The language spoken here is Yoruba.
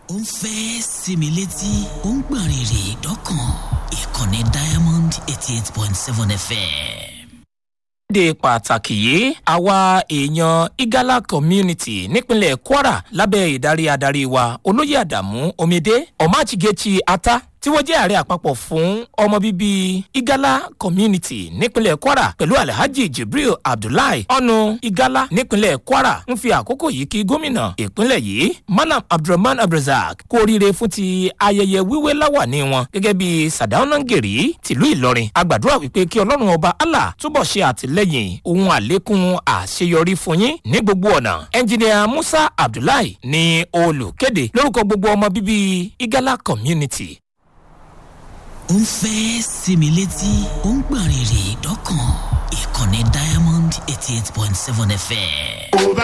ó ń fẹ́ sinmi létí ó ń gbọ̀n rìrì dọ́kàn ìkànnì diamond eighty eight point seven fm. de pàtàkì yìí àwa èèyàn igala community nípínlẹ̀ kwara lábẹ́ ìdarí adarí wa olóyè àdàmú omidé ọ̀máchigechi ata tí wọ́n jẹ́ ààrẹ àpapọ̀ fún ọmọ bíbí igala community nípínlẹ̀ kwara pẹ̀lú alhaji jibril abdullahi ọ̀nù igala nípínlẹ̀ kwara ń fi àkókò yìí kí gómìnà ìpínlẹ̀ yìí malam abdulrahman abdulrazak kú oríire fún ti ayẹyẹ wíwé láwàní wọn gẹ́gẹ́ bí sadaunangeri tìlú ìlọrin agbàdúrà wípé kí ọlọ́run ọba allah túbọ̀ ṣe àtìlẹ́yìn ohun àlékún àṣeyọrí fún yín ní gbogbo ọ̀nà ẹnjìnìà musa abdullahi ní olùkéde lórúkọ gbogbo ọmọ bíbí igala community ó ń fẹ́ sinmi létí ó ń gbọ̀n rìrì dọ́kàn ìkànnì diamond eighty eight point seven fm. ó bá